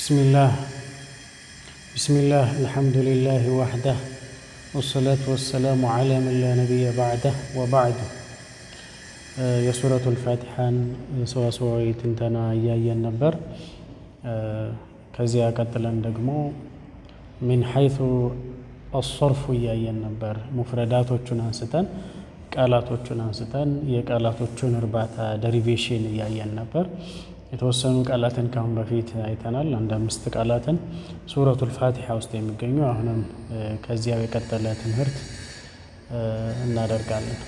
بسم الله بسم الله الحمد لله وحده والصلاة والسلام على من لا نبي بعده وبعد የሱረቱል ፋቲሓን ሰዋሰዋዊ ትንተና እያየን ነበር። ከዚያ ቀጥለን ደግሞ ሚን ሐይቱ አሰርፉ እያየን ነበር። ሙፍረዳቶቹን አንስተን ቃላቶቹን አንስተን የቃላቶቹን እርባታ ደሪቬሽን እያየን ነበር። የተወሰኑ ቃላትን ካሁን በፊት አይተናል። አንድ አምስት ቃላትን ሱረቱል ፋቲሓ ውስጥ የሚገኙ አሁንም ከዚያው የቀጠለ ትምህርት እናደርጋለን።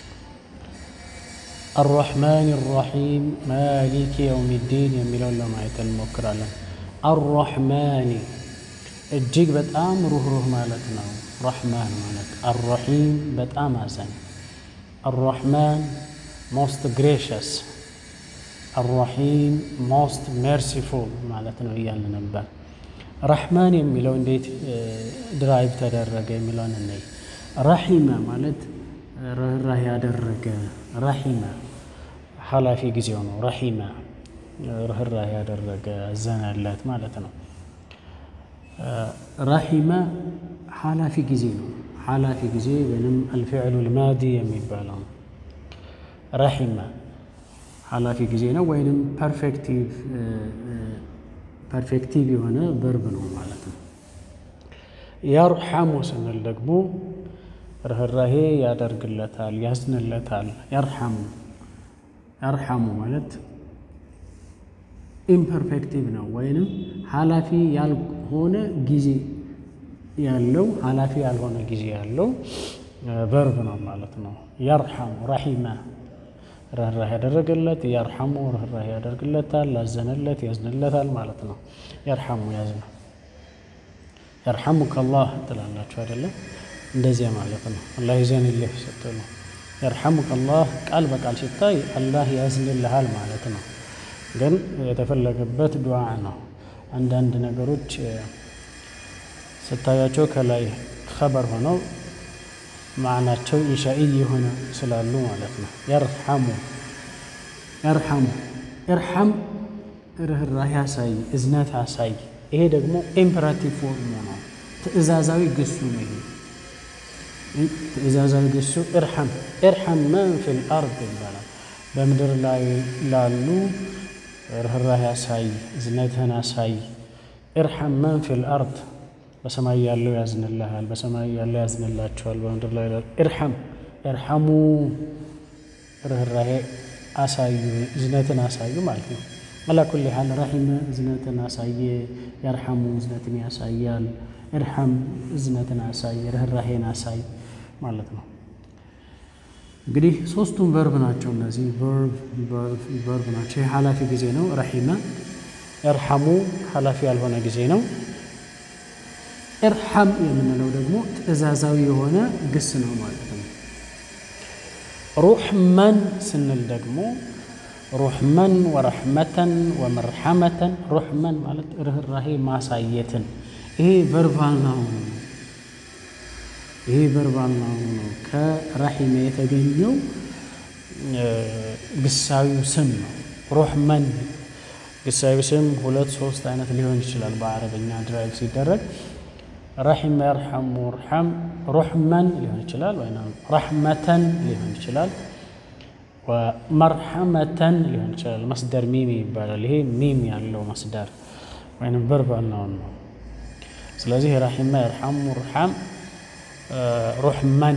አራሕማን ራሒም ማሊክ የውም ዲን የሚለውን ለማየት እንሞክራለን። አራሕማኒ እጅግ በጣም ሩህሩህ ማለት ነው። ረሕማን ማለት አራሒም በጣም አዛኝ፣ አራሕማን ሞስት ግሬሽስ፣ አራሒም ሞስት ሜርሲፉል ማለት ነው እያልን ነበር። ረሕማን የሚለው እንዴት ድራይቭ ተደረገ የሚለውን እንይ። ረሒመ ማለት ርኅራህ ያደረገ ረሒመ ኃላፊ ጊዜው ነው። ረሒመ ርኅራህ ያደረገ አዘነለት ማለት ነው። ረሒመ ኃላፊ ጊዜ ነው። ኃላፊ ጊዜ ወይም አልፊዕሉ ልማዲ የሚባለው ነው። ረሒመ ኃላፊ ጊዜ ነው ወይንም ፐርፌክቲቭ የሆነ ቨርብ ነው ማለት ነው። የርሐሙ ስንል ደግሞ ርኅራሄ ያደርግለታል፣ ያዝንለታል። የርሐሙ የርሐሙ ማለት ኢምፐርፌክቲቭ ነው ወይንም ኃላፊ ያልሆነ ጊዜ ያለው ኃላፊ ያልሆነ ጊዜ ያለው ቨርብ ነው ማለት ነው። የርሐሙ ረሒመ ርኅራህ ያደረገለት፣ የርሐሙ ርኅራህ ያደርግለታል፣ ያዘነለት፣ ያዝንለታል ማለት ነው። የርሐሙ ያዝነ የርሐሙከ አላህ ትላላችሁ አይደለም? እንደዚያ ማለት ነው። አላህ ይዘንልህ ስትሉ የርሐሙከ አላህ ቃል በቃል ሲታይ አላህ ያዝንልሃል ማለት ነው። ግን የተፈለገበት ዱዓ ነው። አንዳንድ ነገሮች ስታያቸው ከላይ ኸበር ሆነው ማዕናቸው ኢንሻኢ የሆነ ስላሉ ማለት ነው። የርሐሙ የርሐሙ ኢርሐም ርኅራህ ያሳይ፣ እዝነት ያሳይ። ይሄ ደግሞ ኢምፐራቲቭ ፎርሙ ነው። ትእዛዛዊ ግሱ ነው ይሄ ትእዛዛዊ ግሱ እርሐም እርሐም መን ፊል አርድ ይባላል። በምድር ላይ ላሉ ርኅራህ ያሳይ፣ እዝነትህን አሳይ። እርሐም መን ፊል አርድ በሰማይ ያለው ያዝንልሃል፣ በሰማይ ያለው ያዝንላቸዋል። በምድር ላይ ላሉ እርሐም እርሐሙ ርኅራሄ አሳዩ፣ እዝነትን አሳዩ ማለት ነው። አላ ኩሊ ሓል ረሒመ እዝነትን አሳየ፣ የርሐሙ እዝነትን ያሳያል። እርሐም እዝነትን አሳይ፣ ርኅራሄን አሳይ ማለት ነው። እንግዲህ ሶስቱም ቨርብ ናቸው። እነዚህ ቨርብ ናቸው። ይህ ኃላፊ ጊዜ ነው። ረሒመ እርሐሙ ኃላፊ ያልሆነ ጊዜ ነው። እርሐም የምንለው ደግሞ ትእዛዛዊ የሆነ ግስ ነው ማለት ነው። ሩሕመን ስንል ደግሞ ሩሕመን ወረሕመተን ወመርሐመተን ሩሕመን ማለት ርኅራሄ ማሳየትን ይሄ ቨርባል ናውን ነው። ይሄ ቨርባል ናውን ነው። ከረሒመ የተገኘው ግሳዊው ስም ነው። ሩሕመን ግሳዊ ስም ሁለት ሶስት አይነት ሊሆን ይችላል በአረበኛ ድራይቭ ሲደረግ ረሒመ የርሐሙ ርሐም ሩሕመን ሊሆን ይችላል ወይ ረሕመተን ሊሆን ይችላል መርሐመተን ሊሆን ይችላል። መስደር ሚም ይባላል። ይሄ ሚም ያለው መስደር ወይም ቨርባል ናውን ነው። ስለዚህ ረሒመ የርሐሙ ርሐም ሩሕመን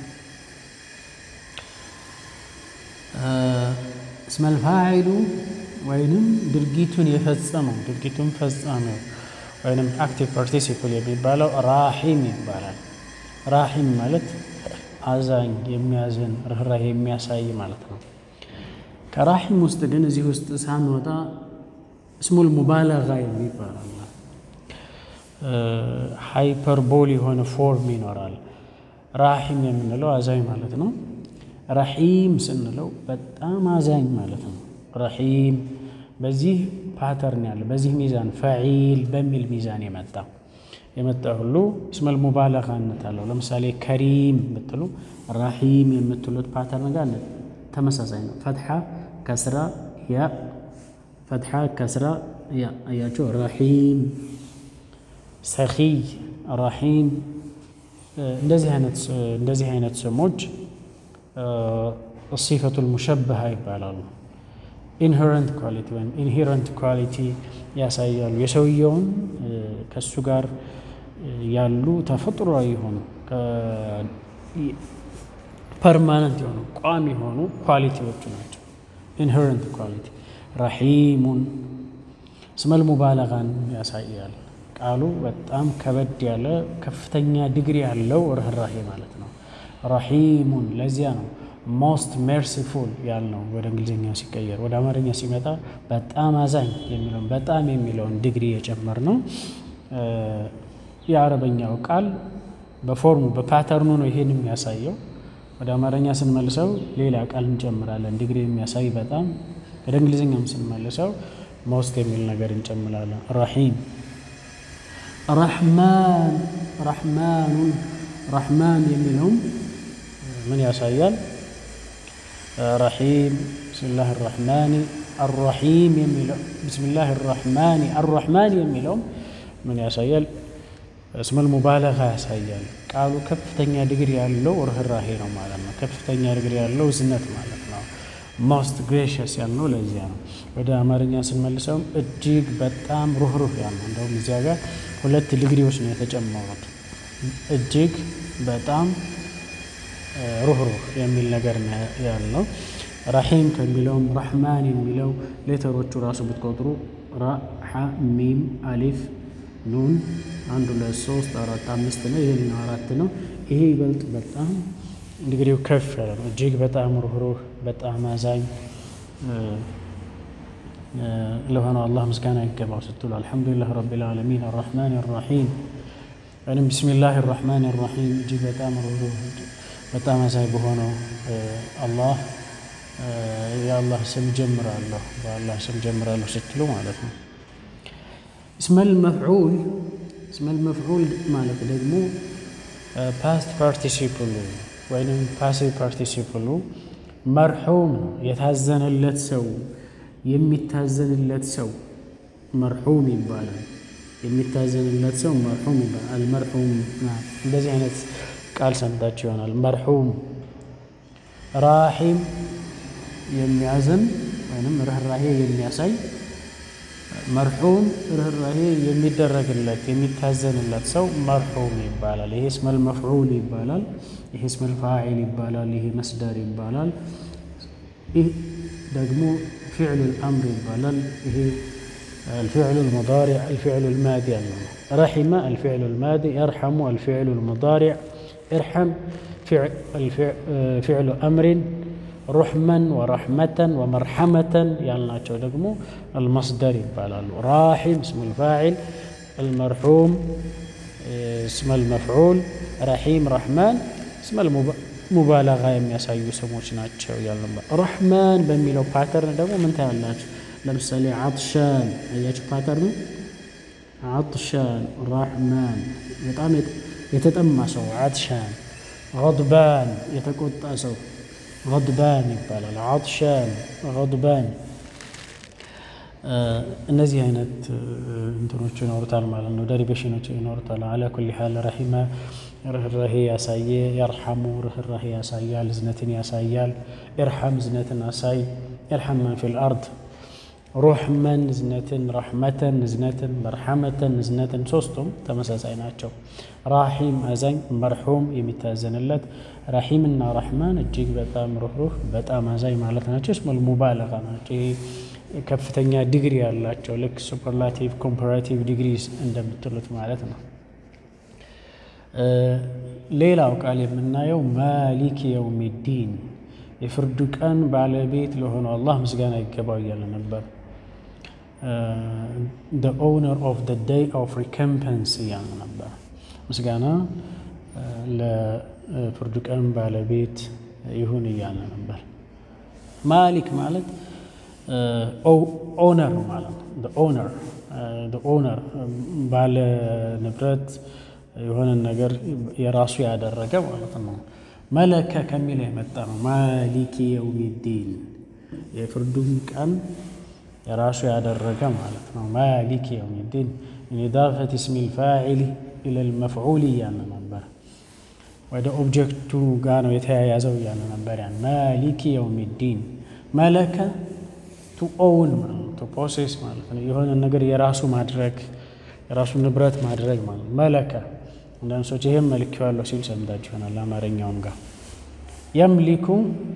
እስመል ፋዒሉ ወይንም ድርጊቱን የፈጸመው ድርጊቱን ፈጻሚው ወይንም አክቲቭ ፓርቲሲፕል የሚባለው ራሒም ይባላል። ራሒም ማለት አዛኝ፣ የሚያዝን፣ ርኅራሄ የሚያሳይ ማለት ነው። ከራሒም ውስጥ ግን እዚህ ውስጥ ሳንወጣ እስሙል ሙባለጋ የሚባላል ሃይፐርቦል የሆነ ፎርም ይኖራል። ራሒም የምንለው አዛኝ ማለት ነው። ረሒም ስንለው በጣም አዛኝ ማለት ነው። ረሒም በዚህ ፓተርን ያለ በዚህ ሚዛን ፈዒል በሚል ሚዛን የመጣ የመጣ ሁሉ እስመል ሙባለጋነት አለው። ለምሳሌ ከሪም ብትሉ ረሒም የምትሉት ፓተርን ጋር ተመሳሳይ ነው። ፈትሓ፣ ከስራ፣ ያ ፈትሓ ከስራ አያቸው። ረሒም ሰኺይ ረሒም እንደዚህ አይነት ስሞች ሲፈቱል ሙሸበሃ ይባላሉ። ኢንሄረንት ኳሊቲ ወይም ኢንሄረንት ኳሊቲ ያሳያሉ። የሰውየውን ከእሱ ጋር ያሉ ተፈጥሯዊ የሆኑ ፐርማነንት የሆኑ ቋሚ የሆኑ ኳሊቲዎቹ ናቸው። ኢንሄረንት ኳሊቲ ረሒሙን ስመል ሙባለጋን ያሳያል። ቃሉ በጣም ከበድ ያለ ከፍተኛ ዲግሪ ያለው ርኅራሄ ማለት ነው። ረሒሙን ለዚያ ነው ሞስት ሜርሲፉል ያልነው ወደ እንግሊዝኛ ሲቀየር። ወደ አማርኛ ሲመጣ በጣም አዛኝ የሚለውን በጣም የሚለውን ዲግሪ የጨመር ነው። የአረበኛው ቃል በፎርሙ በፓተርኑ ነው ይሄን የሚያሳየው። ወደ አማርኛ ስንመልሰው ሌላ ቃል እንጨምራለን፣ ዲግሪ የሚያሳይ በጣም። ወደ እንግሊዝኛም ስንመልሰው ሞስት የሚል ነገር እንጨምራለን። ረሒም ረሕማን ረሕማኑን ረሕማን የሚለውም ምን ያሳያል? ረሒም ብስሚላህ ራሕማኒ አራሒም የሚለው ብስሚላህ ራሕማኒ አራሕማን የሚለውም ምን ያሳያል? እስመል ሙባለጋ ያሳያል። ቃሉ ከፍተኛ ዲግሪ ያለው ርኅራሄ ነው ማለት ነው። ከፍተኛ ዲግሪ ያለው እዝነት ማለት ነው። ሞስት ግሬሽስ ያልነው ለዚያ ነው። ወደ አማርኛ ስንመልሰውም እጅግ በጣም ሩህሩህ ያልነው እንደውም እዚያ ጋር ሁለት ዲግሪዎች ነው የተጨመሩት። እጅግ በጣም ሩህሩህ የሚል ነገር ያለው ረሒም ከሚለውም ረሕማን የሚለው ሌተሮቹ ራሱ ብትቆጥሩ ራ ሐ ሚም አሊፍ ኑን አንድ ሁለት ሶስት አራት አምስት ነው። ይሄኛው አራት ነው። ይሄ ይበልጥ በጣም ዲግሪው ከፍ ያለ ነው። እጅግ በጣም ሩህሩህ በጣም አዛኝ ለሆነው አላህ ምስጋና ይገባው ስትሉ አልሐምዱሊላህ ረቢል ዓለሚን አራሕማን ራሒም ወይም ቢስሚላህ ራሕማን ራሒም እጅግ በጣም ሩህሩህ በጣም አዛኝ በሆነው አላህ የአላህ ስም ጀምራለሁ በአላህ ስም ጀምራለሁ ስትሉ ማለት ነው። እስመል መፍዑል እስመል መፍዑል ማለት ደግሞ ፓስት ፓርቲሲፕሉ ወይም ፓሲቭ ፓርቲሲፕሉ መርሑም ነው። የታዘነለት ሰው የሚታዘንለት ሰው መርሑም ይባላል። የሚታዘንለት ሰው መርሑም ይባላል። አልመርሑም እንደዚህ አይነት ቃል ሰምታችሁ ይሆናል። መርሑም ራሒም የሚያዝን ወይም ርኅራሄ የሚያሳይ መርሑም ርኅራሄ የሚደረግለት የሚታዘንለት ሰው መርሑም ይባላል። ይሄ እስመል መፍዑል ይባላል። ይሄ እስመል ፋዒል ይባላል። ይሄ መስደር ይባላል። ይህ ደግሞ ፊዕሉል አምር ይባላል። ይሄ አልፊዕሉል ሙዳሪዕ አልፊዕሉል ማዲ ያለው ረሒመ አልፊዕሉል ማዲ የርሐሙ አልፊዕሉል ሙዳሪዕ እርሐም ፊዕሉ አምሪን ሩሕመን ወረሕመተን ወመርሐመተን ያልናቸው ደግሞ አልመስደር ይባላሉ። ራሒም እስሙል ፋዒል፣ አልመርሑም እስመል መፍዑል፣ ረሒም ረሕማን እስመል ሙባለጋ የሚያሳዩ ስሞች ናቸው ያለ ረሕማን በሚለው ፓተርን ደግሞ ምን ታያላችሁ? ለምሳሌ ዓጥሻን አያችሁ ፓተርኑ ዓጥሻን ረሕማን በጣም የተጠማ ሰው ዓጥሻን፣ ገድባን የተቆጣ ሰው ገድባን ይባላል። ዓጥሻን ገድባን እነዚህ አይነት እንትኖች ይኖሩታል ማለት ነው። ደሪቬሽኖች ይኖሩታል። አላ ኩሊ ሓል ረሒመ ርኅራሄ ያሳየ፣ የርሐሙ ርኅራሄ ያሳያል፣ እዝነትን ያሳያል። ኢርሐም እዝነትን አሳይ፣ ኢርሐም መን ፊል አርድ ሩሕመን እዝነትን፣ ረሕመተን እዝነትን፣ መርሐመተን እዝነትን፣ ሶስቱም ተመሳሳይ ናቸው። ራሒም አዛኝ፣ መርሑም የሚታዘንለት፣ ራሒምና ረሕማን እጅግ በጣም ሩህሩህ በጣም አዛኝ ማለት ናቸው። እስሙል ሙባለጋ ናቸው። ይሄ ከፍተኛ ዲግሪ ያላቸው ልክ ሱፐርላቲቭ ኮምፓራቲቭ ዲግሪስ እንደምትሉት ማለት ነው። ሌላው ቃል የምናየው ማሊክ የውሚዲን የፍርዱ ቀን ባለቤት ለሆነው አላህ ምስጋና ይገባው እያለ ነበር። the owner of the day of recompense እያለ ነበር። ምስጋና ለፍርዱ ቀን ባለቤት ይሁን እያለ ነበር። ማሊክ ማለት ኦነር ማለት ነው። ኦነር ኦነር ባለ ንብረት የሆነን ነገር የራሱ ያደረገ ማለት ነው። መለከ ከሚል የመጣ ነው። ማሊክ የውሚዲን የፍርዱን ቀን የራሱ ያደረገ ማለት ነው። ማሊክ የውሚዲን ኢዳፈት ስሚ ልፋዒሊ ኢለል መፍዑል እያለ ነበር። ወደ ኦብጀክቱ ጋር ነው የተያያዘው እያለ ነበር። ያን ማሊክ የውሚዲን መለከ ቱ ኦውን ማለት ነው። ቱ ፖሴስ ማለት ነው። የሆነ ነገር የራሱ ማድረግ የራሱ ንብረት ማድረግ ማለት ነው። መለከ አንዳንድ ሰዎች ይህም መልኬዋለሁ ሲል ሰምታችሁ ይሆናል። አማርኛውም ጋር የምሊኩ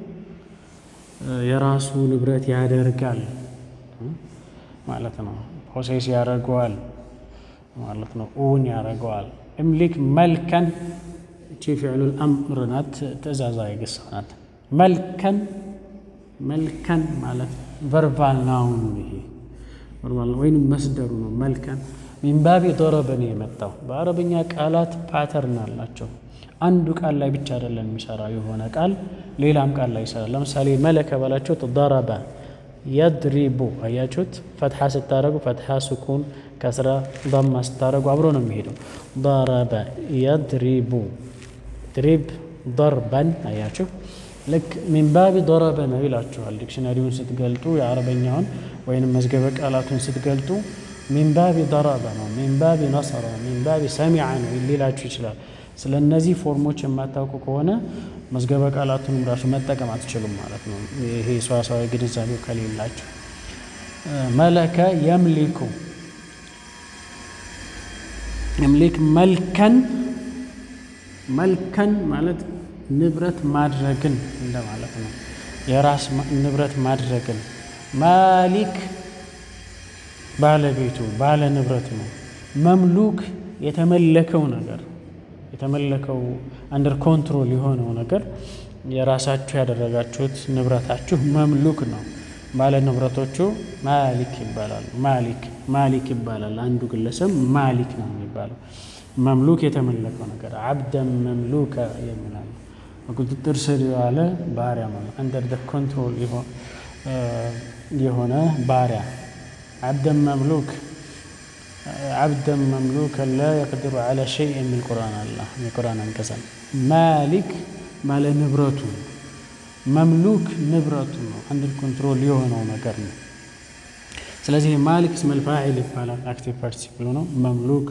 የራሱ ንብረት ያደርጋል ማለት ነው። ፖሴስ ያደርገዋል ማለት ነው። እውን ያደርገዋል። እምሊክ መልከን እቺ ፊዕሉል አምር ናት፣ ትእዛዛዊ ግስ ናት። መልከን መልከን ማለት ቨርባል ናውኑ ይሄ ቨርባል ወይም መስደሩ ነው። መልከን ሚንባቢ ዶረበ ነው የመጣው። በአረብኛ ቃላት ፓተርን አላቸው። አንዱ ቃል ላይ ብቻ አይደለም የሚሰራው የሆነ ቃል ሌላም ቃል ላይ ይሰራል። ለምሳሌ መለከ ባላችሁት ደረበ የድሪቡ አያችሁት። ፈትሓ ስታደረጉ ፈትሓ፣ ስኩን፣ ከስራ፣ ዳማ ስታደረጉ አብሮ ነው የሚሄደው። ደረበ የድሪቡ ድሪብ ደርበን አያችሁ። ልክ ሚንባቢ ዶረበ ነው ይላችኋል። ዲክሽነሪውን ስትገልጡ የአረበኛውን ወይንም መዝገበ ቃላቱን ስትገልጡ ሚንባቢ ደረበ ነው፣ ሚንባቢ ነሰረ፣ ሚንባቢ ሰሚዐ ነው ሊላችሁ ይችላል። ስለ እነዚህ ፎርሞች የማታውቁ ከሆነ መዝገበ ቃላቱንም ራሱ መጠቀም አትችሉም ማለት ነው። ይሄ ሰዋሰዋዊ ግንዛቤው ከሌላቸው መለከ የምሊኩ የምሊክ መልከን መልከን ማለት ንብረት ማድረግን እንደማለት ነው። የራስ ንብረት ማድረግን ማሊክ ባለቤቱ ባለ ንብረት ነው። መምሉክ የተመለከው ነገር የተመለከው አንደር ኮንትሮል የሆነው ነገር የራሳችሁ ያደረጋችሁት ንብረታችሁ መምሉክ ነው። ባለ ንብረቶቹ ማሊክ ይባላሉ። ማሊክ ማሊክ ይባላል። አንዱ ግለሰብ ማሊክ ነው የሚባለው። መምሉክ የተመለከው ነገር አብደን መምሉከ የሚላል በቁጥጥር ስር የዋለ ባሪያ ማለት አንደር ደ ኮንትሮል የሆነ ባሪያ አብደን መምሉክ አብደን መምሉክ ላ የቅድሩ ዐላ ሸይ የሚል ቁርአን አለ። የቁርአን አንቀጸን ማሊክ ባለ ንብረቱ መምሉክ ንብረቱ ነው። አንድን ኮንትሮል የሆነው ነገር ነው። ስለዚህ ማሊክ እስመል ፋዒል ይባላል። አክቲቭ ፓርቲሲፕል ነው። መምሉክ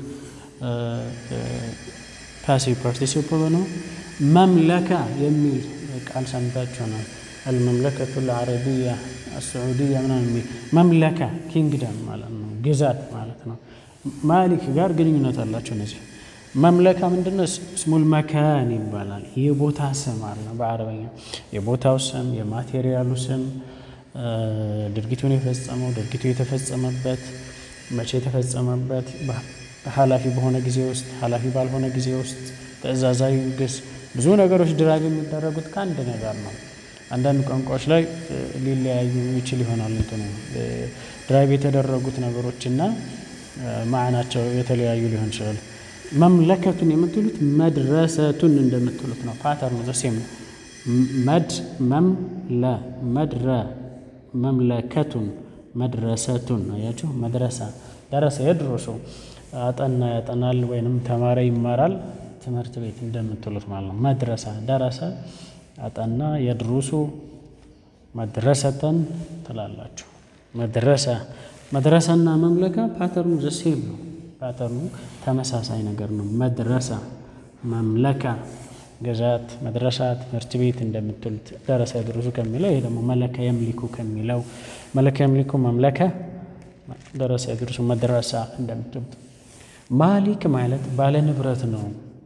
ፓሲቭ ፓርቲሲፕል ነው። መምለካ የሚል ቃል ሰምታችሁ ነው። አልመምለከቱ ልዓረቢያ አስዑዲያ ምናምን የሚል መምለካ ኪንግደም ማለት ነው፣ ግዛት ማለት ነው። ማሊክ ጋር ግንኙነት አላቸው እነዚህ መምለካ ምንድነው? ስሙል መካን ይባላል። የቦታ ስም አለ በአረበኛ የቦታው ስም፣ የማቴሪያሉ ስም፣ ድርጊቱን የፈጸመው ድርጊቱ የተፈጸመበት፣ መቼ የተፈጸመበት፣ ኃላፊ በሆነ ጊዜ ውስጥ፣ ኃላፊ ባልሆነ ጊዜ ውስጥ፣ ትዕዛዛዊ ግስ፣ ብዙ ነገሮች ድራግ የሚደረጉት ከአንድ ነገር ነው። አንዳንድ ቋንቋዎች ላይ ሊለያዩ ይችል ይሆናል። እንትኑ ድራይቭ የተደረጉት ነገሮችና ማዕናቸው የተለያዩ ሊሆን ይችላል። መምለከቱን የምትሉት መድረሰቱን እንደምትሉት ነው። ፓተርኑ ዘሴም ነው። መድ መምለ መድረ መምለከቱን መድረሰቱን አያችሁ። መድረሳ ደረሰ የድሮሱ አጠና ያጠናል፣ ወይንም ተማረ ይማራል፣ ትምህርት ቤት እንደምትሉት ማለት ነው። መድረሳ ደረሰ አጠና የድሩሱ መድረሰተን ትላላችሁ። መድረሰ መድረሰና መምለካ ፓተርኑ ዘሴም ነው። ፓተርኑ ተመሳሳይ ነገር ነው። መድረሳ መምለካ ገዛት፣ መድረሳ ትምህርት ቤት እንደምትሉት ደረሰ የድሩሱ ከሚለው ይሄ ደግሞ መለከ የምሊኩ ከሚለው መለከ የምሊኩ መምለከ ደረሰ የድሩሱ መድረሳ እንደምትሉት ማሊክ ማለት ባለ ንብረት ነው።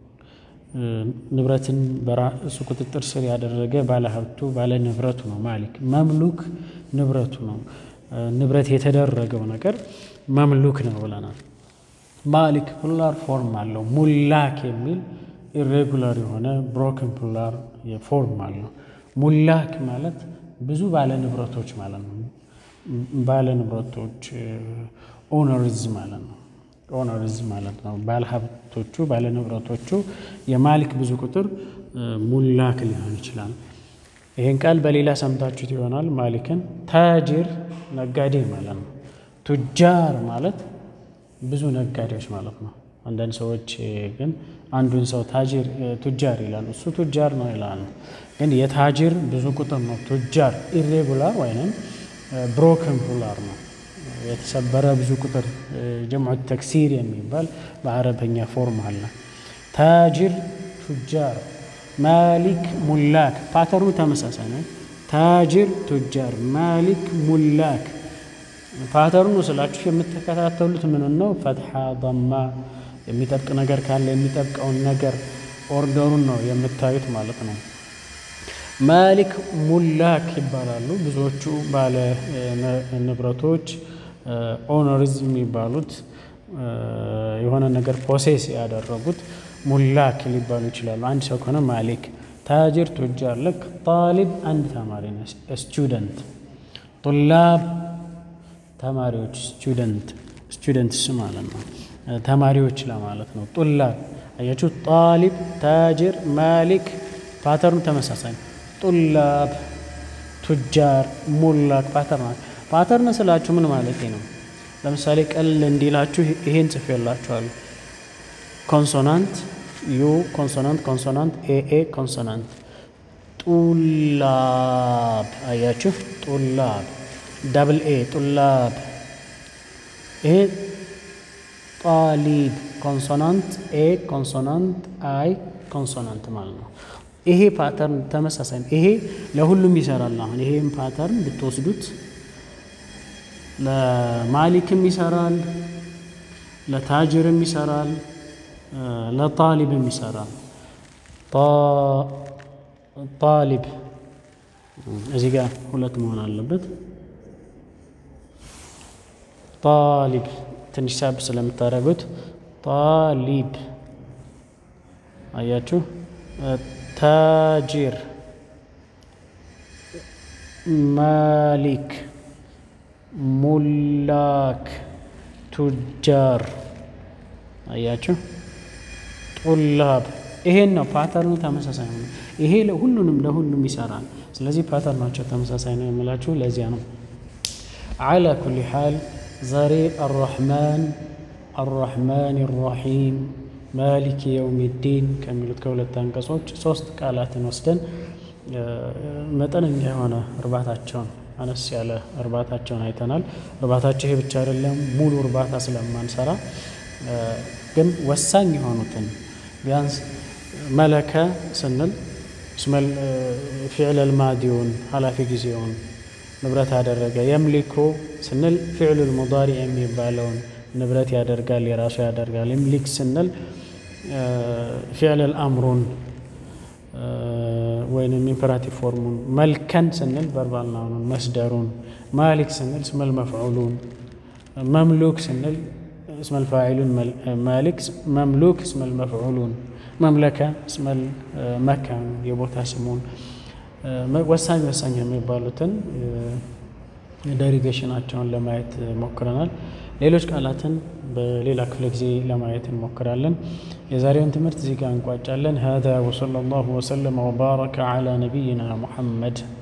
ንብረትን በራሱ ቁጥጥር ስር ያደረገ ባለ ሀብቱ ባለ ንብረቱ ነው። ማሊክ መምሉክ ንብረቱ ነው። ንብረት የተደረገው ነገር መምሉክ ነው ብለናል። ማሊክ ፕሉራል ፎርም አለው። ሙላክ የሚል ኢሬጉላር የሆነ ብሮክን ፕሉራል ፎርም አለው። ሙላክ ማለት ብዙ ባለ ንብረቶች ማለት ነው። ባለ ንብረቶች ኦነርዝ ማለት ነው። ኦነርዝ ማለት ነው። ባለ ሀብቶቹ ባለ ንብረቶቹ የማሊክ ብዙ ቁጥር ሙላክ ሊሆን ይችላል። ይህን ቃል በሌላ ሰምታችሁት ይሆናል። ማሊክን ታጅር ነጋዴ ማለት ነው። ቱጃር ማለት ብዙ ነጋዴዎች ማለት ነው። አንዳንድ ሰዎች ግን አንዱን ሰው ታጅር ቱጃር ይላሉ። እሱ ቱጃር ነው ይላሉ። ግን የታጅር ብዙ ቁጥር ነው። ቱጃር ኢሬጉላር ወይም ብሮክን ፕሉራል ነው። የተሰበረ ብዙ ቁጥር ጀምዑ ተክሲር የሚባል በአረበኛ ፎርም አለ። ታጅር ቱጃር፣ ማሊክ ሙላክ። ፓተርኑ ተመሳሳይ ነው። ታጅር ቱጃር፣ ማሊክ ሙላክ። ፓተርኑ ስላችሁ የምትከታተሉት ምን ነው? ፈትሓ ضማ፣ የሚጠብቅ ነገር ካለ የሚጠብቀውን ነገር ኦርደሩን ነው የምታዩት ማለት ነው። ማሊክ ሙላክ ይባላሉ። ብዙዎቹ ባለ ንብረቶች ኦነርዝ የሚባሉት የሆነ ነገር ፖሴስ ያደረጉት ሙላክ ሊባሉ ይችላሉ። አንድ ሰው ከሆነ ማሊክ። ታጅር ቱጃር። ልክ ጣሊብ አንድ ተማሪ ነው፣ ስቱደንት። ጡላብ ተማሪዎች፣ ስቱደንት ስቱደንትስ ማለት ነው ተማሪዎች ለማለት ነው። ጡላብ አያችሁ። ጣሊብ፣ ታጅር፣ ማሊክ ፓተርኑ ተመሳሳይ ነው። ጡላብ፣ ቱጃር፣ ሙላክ ፓተርን ፓተርን ስላችሁ ምን ማለት ነው? ለምሳሌ ቀል እንዲላችሁ ይሄን ጽፌላችኋለሁ። ኮንሶናንት ዩ ኮንሶናንት ኮንሶናንት ኤኤ ኮንሶናንት ጡላብ አያችሁ። ጡላብ ዳብል ኤ ጡላብ። ይሄ ጣሊብ ኮንሶናንት ኤ ኮንሶናንት አይ ኮንሶናንት ማለት ነው። ይሄ ፓተርን ተመሳሳይ ነው። ይሄ ለሁሉም ይሰራል። አሁን ይሄም ፓተርን ብትወስዱት ለማሊክም ይሰራል፣ ለታጅርም ይሰራል፣ ለጣሊብም ይሰራል። ጣሊብ እዚህ ጋር ሁለት መሆን አለበት። ጣሊብ ትንሽ ሳብ ስለምታደርጉት ጣሊብ አያችሁ። ታጂር፣ ማሊክ፣ ሙላክ፣ ቱጃር አያችሁ። ጡላብ ይሄን ነው ፓተርኑ ተመሳሳይ ነው። ይሄ ለሁሉንም ለሁሉም ይሰራል። ስለዚህ ፓተርናቸው ተመሳሳይ ነው የምላችሁ ለዚያ ነው። አላ ኩሊ ሓል ዛሬ አራሕማን አራሕማን ራሒም ማሊክ የውሚዲን ከሚሉት ከሁለት አንቀጾች ሶስት ቃላትን ወስደን መጠነኛ የሆነ እርባታቸውን አነስ ያለ እርባታቸውን አይተናል። እርባታቸው ይሄ ብቻ አይደለም፣ ሙሉ እርባታ ስለማንሰራ ግን ወሳኝ የሆኑትን ቢያንስ መለከ ስንል ፊዕለል ማዲውን ኃላፊ ጊዜውን ንብረት ያደረገ የምሊኩ ስንል ፊዕሉል ሙዳሪ የሚባለውን ንብረት ያደርጋል የራሱ ያደርጋል። ይምሊክ ስንል ፊዕለል አምሩን ወይንም ኢምፐራቲቭ ፎርሙን፣ መልከን ስንል ቨርባል ናውኑን መስደሩን፣ ማሊክ ስንል ስመል መፍዑሉን፣ መምሉክ ስንል እስመል ፋዒሉን ማሊክ፣ መምሉክ እስመል መፍዑሉን፣ መምለከ እስመል መካኑ የቦታ ስሙን ወሳኝ ወሳኝ የሚባሉትን ደሪቬሽናቸውን ለማየት ሞክረናል። ሌሎች ቃላትን በሌላ ክፍለ ጊዜ ለማየት እንሞክራለን። የዛሬውን ትምህርት እዚህ ጋር እንቋጫለን። ሀዛ ወሰለላሁ ወሰለመ ወባረከ ዓላ ነቢይና ሙሐመድ